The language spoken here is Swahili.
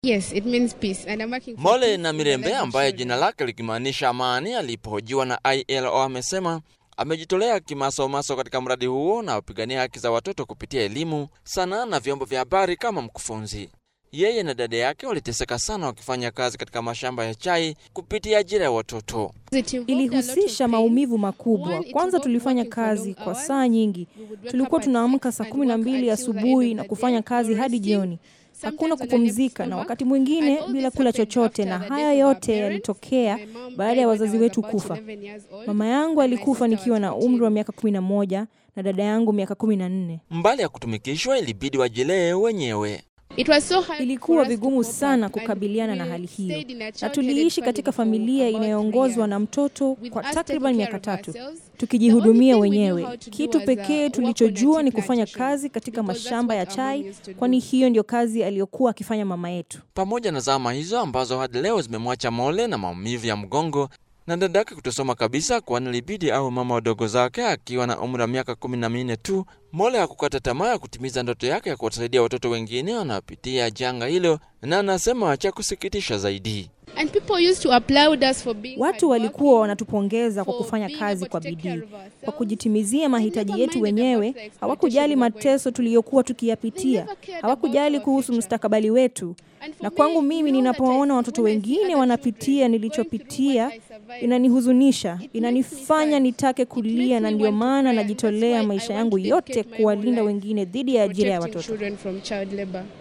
Yes, it means peace. And I'm working for Mole peace na in the Mirembe lives of ambaye children. jina lake likimaanisha amani, alipohojiwa na ILO amesema amejitolea kimasomaso katika mradi huo na upigania haki za watoto kupitia elimu, sanaa na vyombo vya habari kama mkufunzi. Yeye na dada yake waliteseka sana wakifanya kazi katika mashamba ya chai kupitia ajira ya watoto. It involved a lot of Ilihusisha pain. maumivu makubwa. One, it Kwanza involved tulifanya working for kazi long kwa hours. saa nyingi. We would wake Tulikuwa up at tunaamka six saa and kumi na work mbili until the end asubuhi of na the kufanya day, kazi no hadi resting. jioni. Hakuna Sometimes when I left kupumzika, for na work, wakati and mwingine all bila this kula happened chochote, after na the haya death of our yote parents. yalitokea My mom baada ya died when wazazi I was wetu about kufa. 11 years old, Mama yangu and my alikufa sister nikiwa was na 14. umri wa miaka kumi na moja na dada yangu miaka kumi na nne. Mbali ya kutumikishwa, ilibidi wajilee wenyewe. It was so hard Ilikuwa for us to vigumu cope sana up, and kukabiliana na we hali hiyo, stayed in a na child-headed tuliishi katika family for familia about three inayoongozwa na years. mtoto With kwa us takriban taking miaka care of tatu, ourselves, tukijihudumia the only thing we knew wenyewe. how to do Kitu was, uh, pekee work on a tulichojua tea ni kufanya plantation, kazi katika because that's mashamba ya what our mom chai, used to do. kwani hiyo ndio kazi aliyokuwa akifanya mama yetu. Pamoja na zama hizo ambazo hadi leo zimemwacha Mole na maumivu ya mgongo na dadake kutosoma kabisa, kwani ilibidi au mama wadogo zake akiwa na umri wa miaka kumi na minne tu. Mole hakukata tamaa ya kutimiza ndoto yake ya kuwasaidia watoto wengine wanaopitia janga hilo, na anasema cha kusikitisha zaidi And people used to applaud us for being Watu walikuwa hardworking, wanatupongeza kwa for kufanya being kazi able kwa to take bidii, care of ourselves. kwa kujitimizia mahitaji never yetu minded about wenyewe. the exploitation Hawakujali we were going mateso tuliyokuwa They tukiyapitia, never cared hawakujali about our kuhusu future. mustakabali wetu. And for Na me, kwangu mimi, now that I ninapowaona see- watoto when I see wengine other wanapitia children going nilichopitia, through what I survived, inanihuzunisha, It makes me inanifanya sad. nitake It kulia, makes na me ndio want to maana cry, and that's najitolea why I maisha want yangu to yote dedicate my whole kuwalinda life wengine dhidi ya ajira ya protecting watoto. children from child labor.